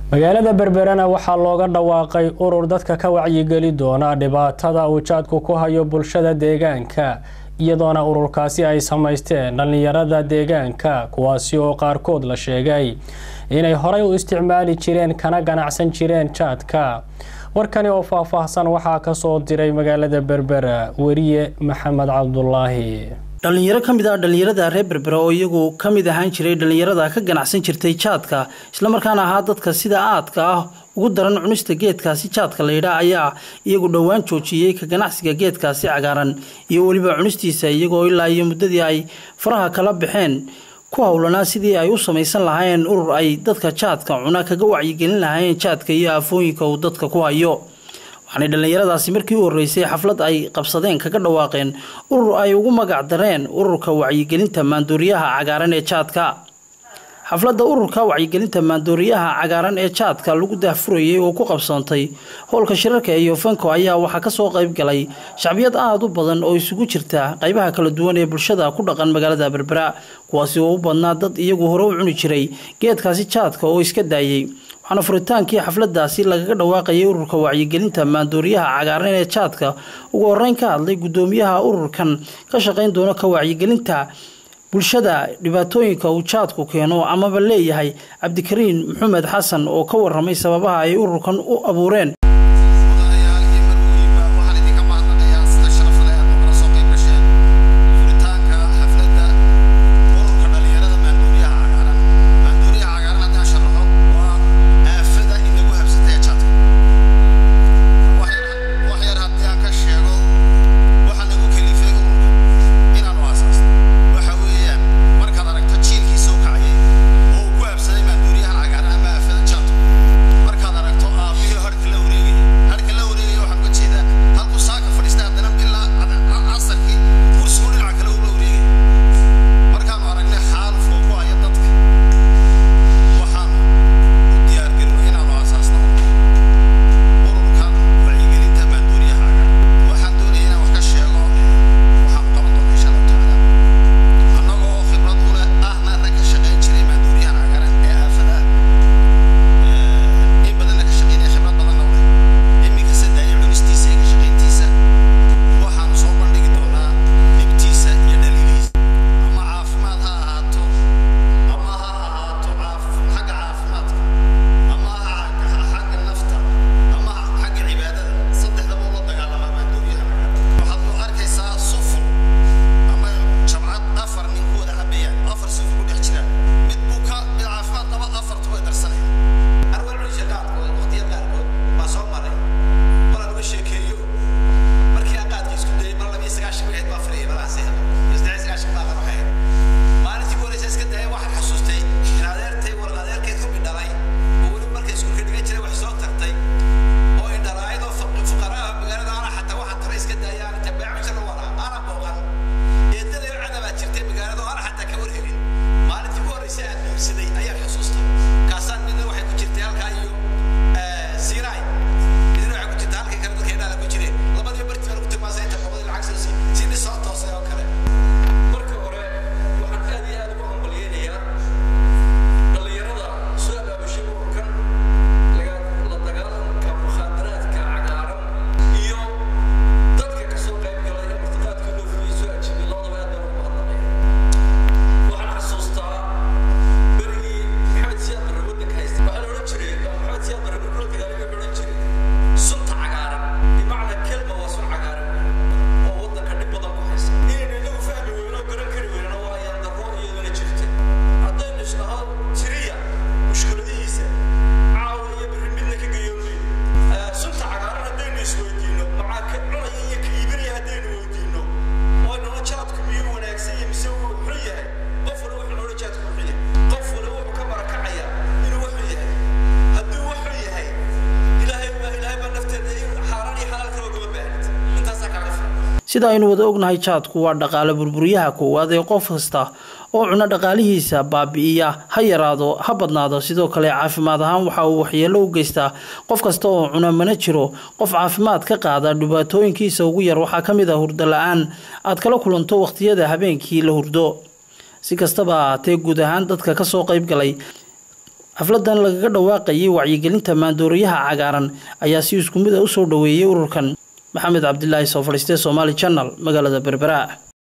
magaalada berberena waxaa looga dhawaaqay urur dadka ka wacyigeli doona dhibaatada uu jaadku ku hayo bulshada deegaanka iyadoona ururkaasi ay samaysteen dhallinyarada deegaanka kuwaasi oo qaarkood la sheegay inay horey u isticmaali jireen kana ganacsan jireen jaadka warkani oo faahfaahsan waxaa kasoo diray magaalada berbera weriye maxamed cabdulaahi dhallinyaro ka mid ah dhallinyarada reer berbera oo iyagu ka mid ahaan jiray dhallinyarada ka ganacsan jirtay jaadka islamarkaana ahaa dadka sida aadka ah ugu daran cunista geedkaasi jaadka layidhaa ayaa iyagu dhowaan joojiyey ka ganacsiga geedkaasi cagaaran iyo weliba cunistiisa iyagoo ilaa iyo muddadii ay faraha kala baxeen ku howlanaa sidii ay u samaysan lahaayeen urur ay dadka jaadka cuna kaga wacyigelin lahaayeen jaadka iyo aafooyinka uu dadka ku hayo waxaanay dhallinyaradaasi markii u horreysay xaflad ay qabsadeen kaga dhawaaqeen urur ay ugu magac dareen ururka wacyigelinta maandooriyaha cagaaran ee jaadka xafladda ururka wacyigelinta maandooriyaha cagaaran ee jaadka lagu daahfurayay oo ku qabsoontay howlka shirarka iyo fanko ayaa waxaa kasoo qayb galay shacbiyad aada u badan oo isugu jirta qaybaha kala duwan ee bulshada ku dhaqan magaalada berbera kuwaasi oo u badnaa dad iyagu hore u cuni jiray geedkaasi jaadka oo iska daayey waxaana furitaankii xafladaasi lagaga dhawaaqayay ururka wacyigelinta maandooriyaha cagaaran ee jaadka ugu horeyn ka hadlay guddoomiyaha ururkan ka shaqayn doona ka wacyigelinta bulshada dhibaatooyinka uu jaadku keeno amaba leeyahay cabdikariin maxamed xasan oo ka waramay sababaha ay ururkan u abuureen sida aynu wada ognahay jaadku waa dhaqaale burburyaha koowaad ee qof kasta oo cuno dhaqaalihiisa baabi'iya ha yaraado ha badnaado sidoo kale caafimaad ahaan waxa uu waxyeelo u geystaa qof kasta oo cuna mana jiro qof caafimaad ka qaada dhibaatooyinkiisa ugu yar waxaa ka mid ah hurdo la-aan aad kala kulanto wakhtiyada habeenkii la hurdo si kastaba ahaatee guud ahaan dadka kasoo qayb galay xafladan lagaga dhawaaqayay wacyigelinta maandooriyaha cagaaran ayaa si isku mid a usoo dhoweeyey ururkan maxamed cabdilaahi soo fadhiistee somaali janal magaalada berbera